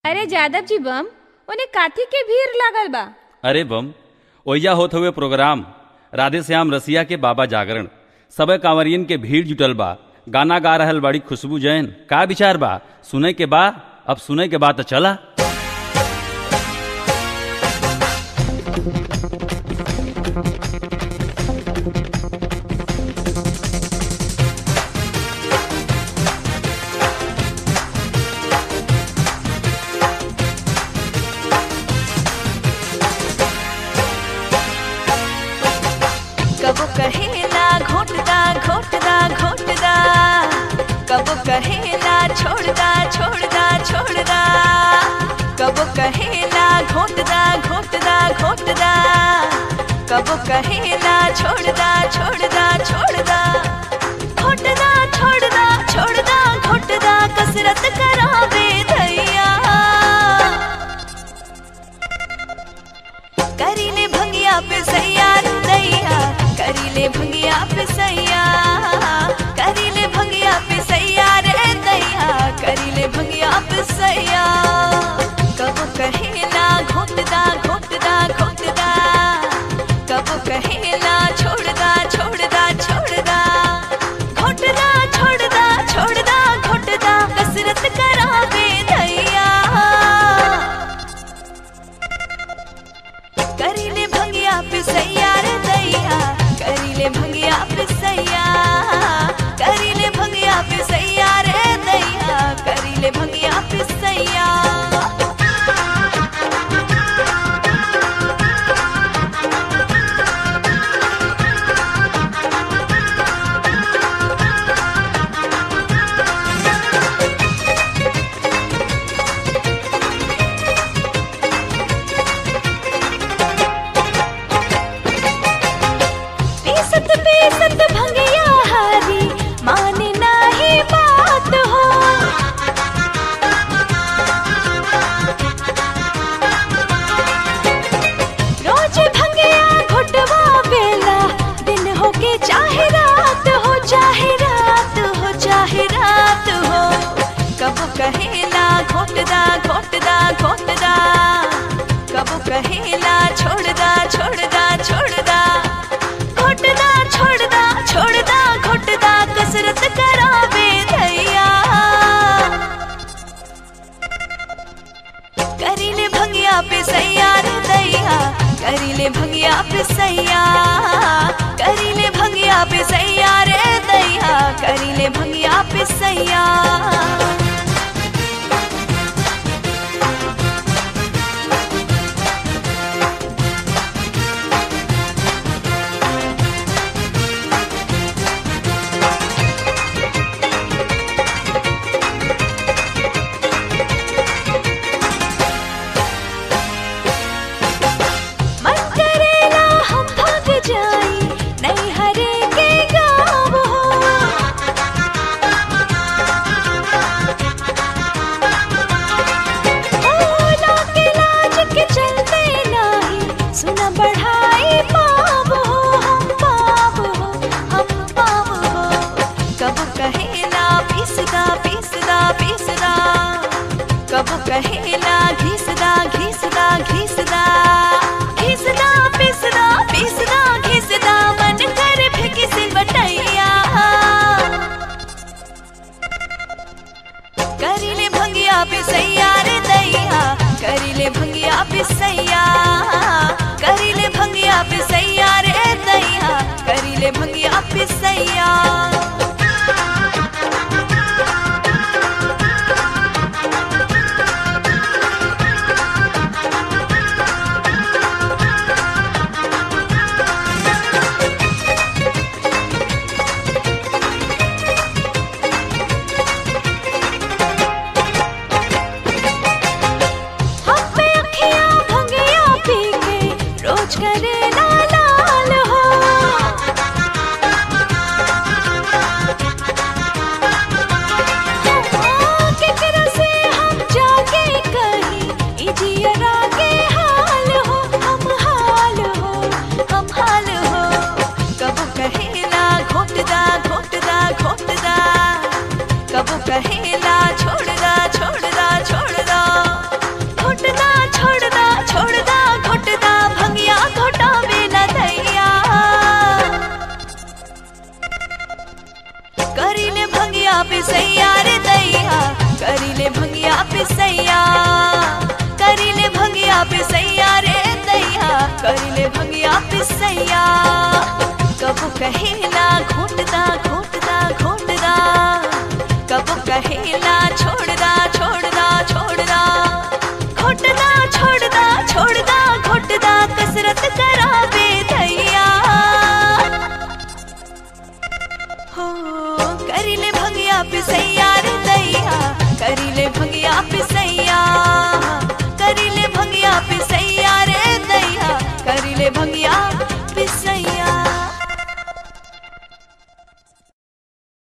अरे जादव जी बम उन्हें काथी के भीड़ लागल बा अरे बम ओइजा होत हुए प्रोग्राम राधे श्याम रसिया के बाबा जागरण सब कांवरियन के भीड़ जुटल बा गाना गा रहल बड़ी खुशबू जैन का विचार बा सुने के बा अब सुने के बा तो चला कबो कहेला घोटदा घोटदा घोटदा कबो कहेला छोड़दा छोड़दा छोड़दा कबो कहेला घोटदा घोटदा घोटदा कबो कहेला छोड़दा छोड़दा छोड़दा घोटदा छोड़दा छोड़दा घोटदा कसरत करावे धैया करीले भंगिया पे सैयार दैया करीले भंगिया पे सैया करीले भंगिया पे सैयार रे दैया करीले भंगिया पे सैया कबो कहेला घोटदा घोटदा घोटदा कबो कहेला छोड़दा छोड़दा छोड़दा घोटदा छोड़दा छोड़दा घोटदा कसरत करावे दैया करीले भंगिया पे सैया रे दैया करीले भंगिया पे सैया करीले भंगिया पे सैया रे दैया करीले भंगिया पे सैया पीसत पीसत भंगिया हारी माने नाही बात हो रोज भंगिया घुटवा बेला दिन हो के चाहे रात हो चाहे रात हो चाहे रात हो कब कहेला घोटदा घोटदा घोटदा कब कहेला छोड़दा छोड़दा छोड़दा घोटदा छोड़दा छोड़दा घोटदा कसरत करावे धैया करीले भंगिया पे सैया रे दैया करीले भंगिया पे सैया करीले भंगिया पे सैया रे दैया करीले भंगिया पे सैया मन करेला हम भाग जाई नहीं हरे के गाँव हो ओ, लाके लाज के चलते नाही सुना बढ़ाई पाप हो हम पाप हो हम पाप हो कब कहेला पीसदा पीसदा पीसदा कब कहेला घिसदा घिसदा घिसदा घिसदा पिसदा पिसदा घिसदा मन कर फेंकी से बटैया करीले भंगिया पे सैया रे दैया करीले भंगिया पे सैया करीले भंगिया पे सैया रे दैया करीले भंगिया पे सैया करिले भंगिया पिसैया करिले भंगिया पिसैया रे दैया करिले भंगिया पिसैया कबो कहेला घोटदा घोटदा घोटदा कबो कहेला छोड़दा छोड़दा छोड़दा घोटदा छोड़दा छोड़दा घोटदा कसरत करावे दैया हो करिले भंगिया पिसैया